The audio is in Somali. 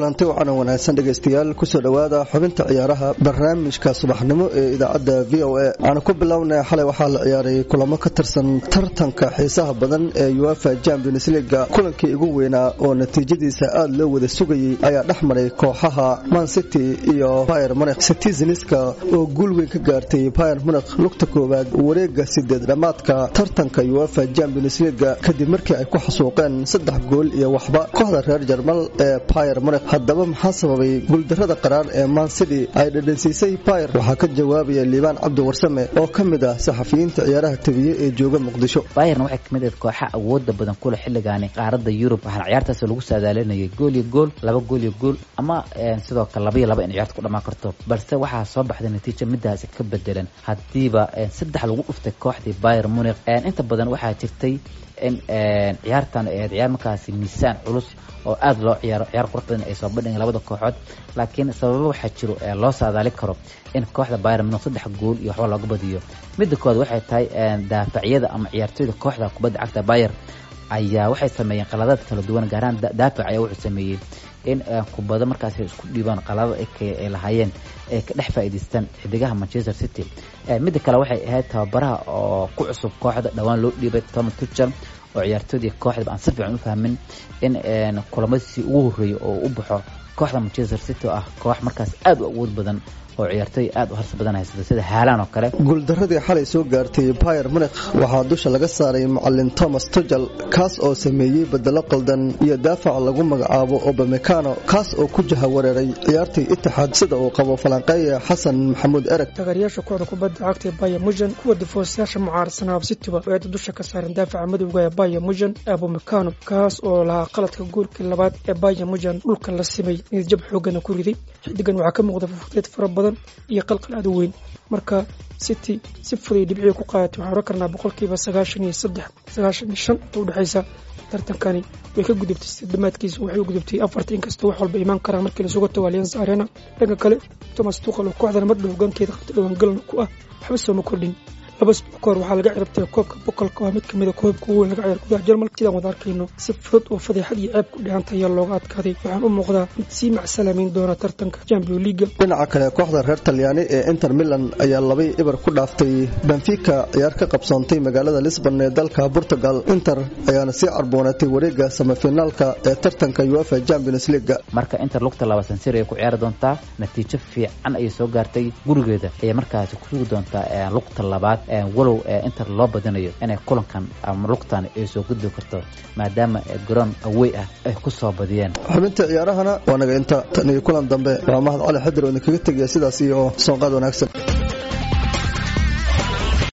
kulanti wacan wanaagsan dhegaystayaal kusoo dhowaada xubinta ciyaaraha barnaamijka subaxnimo ee idaacadda v o a waxaanu ku bilownay xalay waxaa la ciyaaray kulamo ka tirsan tartanka xiisaha badan ee uefa champions leaga kulankii ugu weynaa oo natiijadiisa aad loo wada sugayey ayaa dhex maray kooxaha man city iyo bayer munik citizenska oo guul weyn ka gaartay bayer munik lugta koowaad wareega sideed dhammaadka tartanka uefa champions leaga kadib markii ay ku xasuuqeen saddex gool iyo waxba kooxda reer jarmal ee bayer munik haddaba maxaa sababay guuldarada qaraar ee man city ay dhadhansiisay bayer waxaa ka jawaabaya liibaan cabdi warsame oo ka mid ah saxafiyiinta ciyaaraha tabiye ee jooga muqdisho bayerna waxay kamid ahayd kooxa awooda badan kule xilligaani qaaradda yurub waxaana ciyaartaas lagu saadaalinayay gool iyo gool laba gool iyo gool ama sidoo kale laba iyo laba in ciyaarta ku dhamaan karto balse waxaa soo baxday natiijo midaasi ka bedelan haddiiba saddex lagu dhuftay kooxdii bayer munik inta badan waxaa jirtay in ciyaartan ahayd ciyaar markaasi miisaan culus oo aada loo ciyaaro ciyaar qurux badan ay soo bandhigeen labada kooxood laakiin sababo waxaa jiro ee loo saadaali karo in kooxda bayer munik saddex gool iyo waxba looga badiyo midda koowaad waxay tahay daafacyada ama ciyaartooyda kooxda kubadda cagta bayer ayaa waxay sameeyeen qaladaad kala duwan gaaraan daafac ayaa wuxuu sameeyey in kubado markaas isku dhiibaan qaladada ay lahaayeen ay ka dhex faa'iidaystaan xidigaha manchester city midda kale waxay ahayd tababaraha oo ku cusub kooxda dhowaan loo dhiibay thomas tuchel oo ciyaartoodii kooxdaba aan si fiican u fahmin in kulamadiisii ugu horreeyay oo u baxo kooxda manchester city oo ah koox markaas aad u awood badan oo ciyaartooy aad u harsi badan haysata sida haalaan oo kale guuldaradii xalay soo gaartay bayer munik waxaa dusha laga saaray macalin thomas tugel kaas oo sameeyey bedelo qaldan iyo daafac lagu magacaabo obamecano kaas oo ku jaha wareeray ciyaartii itixaad sida uu qabo falanqeeya xasan maxamuud ereg taageeryaasha kooxda kubadda cagta ee bayer mujan kuwa difoosayaasha mucaaradsanaa cityba oo eeda dusha ka saaran daafaca madowga ee bayer mujan abomecano kaas oo lahaa qaladka goolkii labaad ee bayer mujan dhulka la simay niyadjab xoogana ku riday xidigan waxaa ka muuqda fufudeed fara badan iyo qalqal aad u weyn marka city si fuday dhibciga ku qaadatay waxaan oran karnaa boqolkiiba sagaashan iyo saddex sagaashan iyo shan inta udhexaysa tartankani way ka gudubtay si dhammaadkiisa waxay u gudubtay afarta inkastoo wax walba imaan karaan markii lasugu tago allianza arena dhanka kale thomas tuqal oo kooxdan mardhow hogaankeeda qabta dhowaan galan ku ah waxba sooma kordhin laba isbuuc ka hor waxaa laga cirabtay koobka boqolka oo mid kamid a koobka ugu weyn laga ciyaar gudaha jarmalka sidaan wada arkayno si fudud oo fadeexad iyo ceeb ku dhehanta ayaa looga adkaaday waxaan u muuqdaa mid sii macsalaamayn doona tartanka champion leaga dhinaca kale kooxda reer talyaani ee inter milan ayaa labay ibar ku dhaaftay benfica ciyaar ka qabsoontay magaalada lisbon ee dalka portugal inter ayaana sii carboonatay wareega samafinaalka ee tartanka uefa champions leaga marka inter lugta laba sansir ay ku ciyaari doontaa natiijo fiican ayay soo gaartay gurigeeda ayay markaasi ku sugi doontaa lugta labaad walow inter loo badinayo inay kulankan ama lugtan ay soo gudbi karto maadaama garoon awey ah ay ku soo badiyeen xubinta ciyaarahana waa naga inta tan iyo kulan dambe waa mahad cali xadir oo idinkaga tegaya sidaas iyo soonqaad wanaagsan